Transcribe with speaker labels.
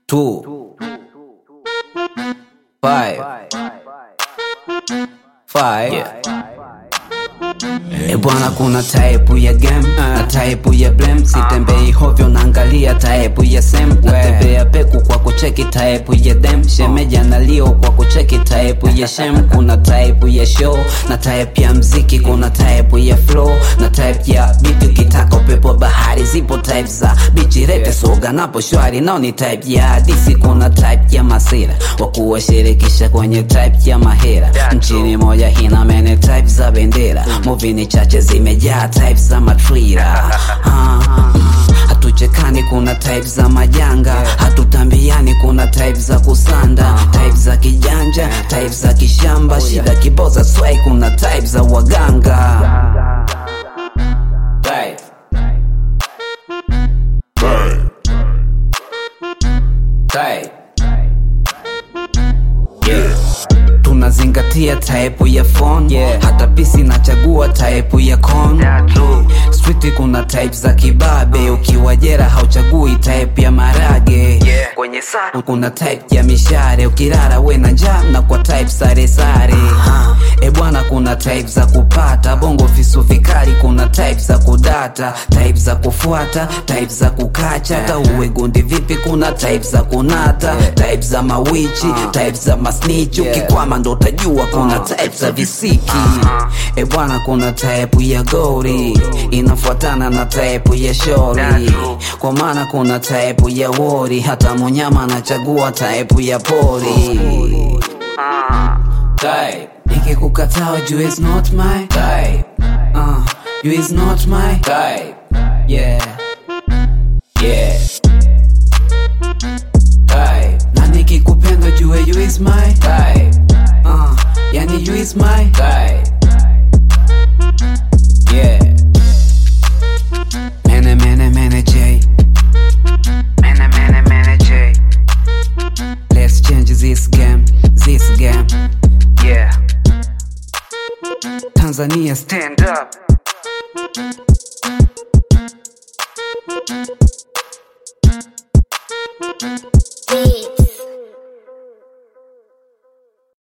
Speaker 1: two, five, five. E bwana, kuna type ya game na type ya blame. Sitembei hovyo, naangalia type ya sem. Natembea peku kwa kucheki type ya dem. Shemeja na lio kwa kucheki type ya shem. Kuna type ya show na type ya mziki. Kuna type ya flow na type ya beat. Ukitaka upepo wa bahari, zipo type za bichi rete soga napo shwari, nao ni type ya hadisi. Kuna type ya masira wa kuwashirikisha kwenye type ya mahera. Nchini moja hina mene type za bendera Movie ni chache zimejaa type za matrira ah, hatuchekani kuna type za majanga hatutambiani kuna type za kusanda type za kijanja type za kishamba shida kiboza swai kuna type za waganga type. Type. Yeah. tunazingatia type ya phone yeah. hata pisi nachagua type ya con street kuna type za kibabe ukiwa jera hauchagui type ya marage
Speaker 2: Yeah.
Speaker 1: kwenye saa kuna type ya mishare ukirara we na njaa na kwa type sare sare e bwana kuna type za kupata bongo visu vikali kuna type za kudata type za kufuata type za kukacha hata uwe gundi vipi kuna type za kunata type za mawichi type za masnich ukikwama ndo utajua kuna type za visiki e bwana kuna type ya gori inafuatana na type ya shori kwa maana kuna type ya wori hata munyama anachagua type ya pori type nikikukataa juu is not my type uh, you is not my type yeah yeah type na nikikupenda juu you is my type uh, yani you is my type yeah mene mene mene J
Speaker 2: Mene, mene, mene, J.
Speaker 1: let's change this game this game
Speaker 2: Yeah.
Speaker 1: Tanzania
Speaker 2: Stand up.